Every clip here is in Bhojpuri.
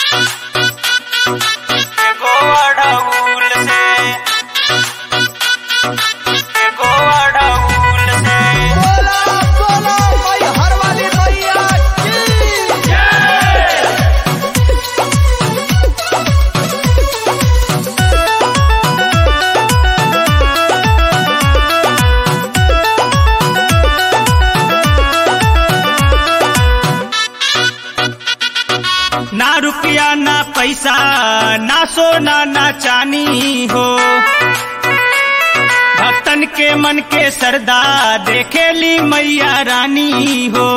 गोवाड़ाउल से गोवाड़ाउल से बोला बोला भाई हर वाली भैया की ना रुपया ना पैसा ना सोना ना चानी हो भक्तन के मन के सरदा देखेली मैया रानी हो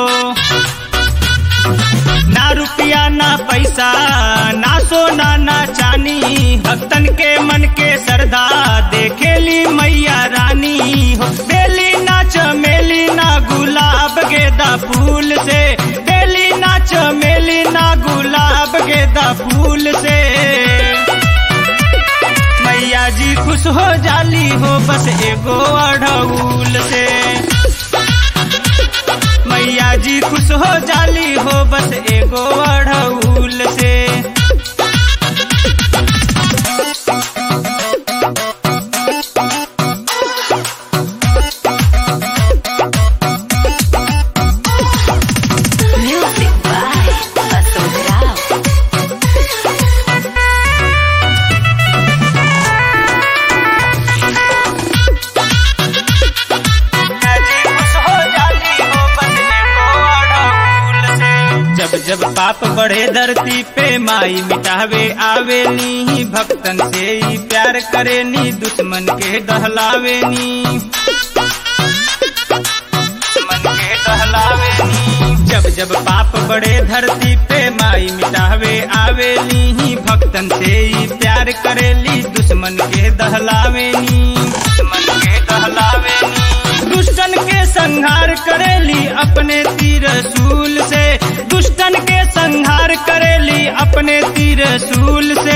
ना रुपया ना पैसा ना सोना ना चानी भक्तन के मन के सरदा देखेली मैया रानी हो बेली ना चमेली ना गुलाब गेदा फूल से बेली ना चमेली ना गुलाब गेदा फूल से मैया जी खुश हो जाली हो बस एगो अढ़ऊल से मैया जी खुश हो जाली हो बस एगो अढ़ऊल से Music by Asombrado. जब जब पाप बढ़े धरती पे माई मिटावे आवेनी भक्तन से ही प्यार करेनी दुश्मन के दहलावेनी दुश्मन के दहलावेनी जब जब पाप बढ़े धरती पे माई मिटावे आवेनी भक्तन से ही प्यार करेली दुश्मन के दहलावेनी दुश्मन के दहलावेनी दुष्टन के संहार करेली अपने तीर सूल से दुष्टन के संहार करेली अपने तीर सूल से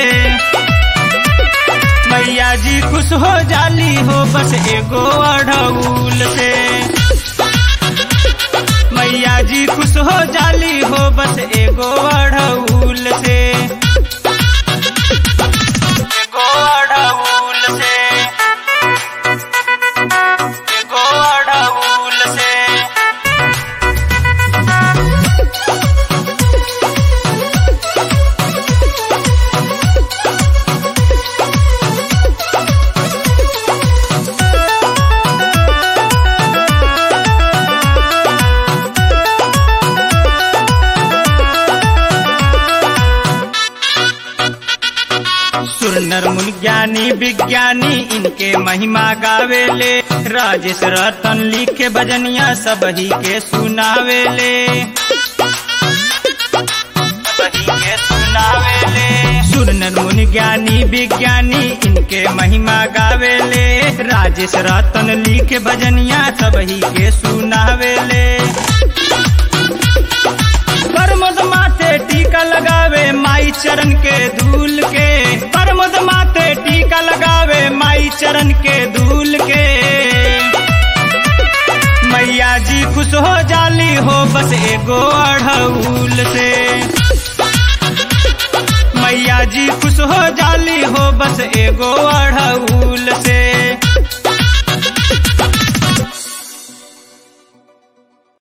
मैया जी खुश हो जाली हो बस एगो अढ़ऊल से मैया जी खुश हो जाली हो बस एगो अढ़ऊल से एगो अढ़ऊल से एगो अढ़ऊल से सुर नर मुनि ज्ञानी विज्ञानी इनके महिमा गावेले राजेश रतन लिखे भजनिया सब ही के सुनावेले सबही के सुनावेले सुर नर मुनि ज्ञानी विज्ञानी इनके महिमा गावेले राजेश रतन लिखे भजनिया सब ही के सुनावेले परमद माथे टीका लगावे माई चरण के धूल के परमद माथे टीका लगावे माई चरण के धूल के मैया जी खुश हो जाली हो बस एगो अढ़ऊल से मैया जी खुश हो जाली हो बस एगो अढ़ऊल से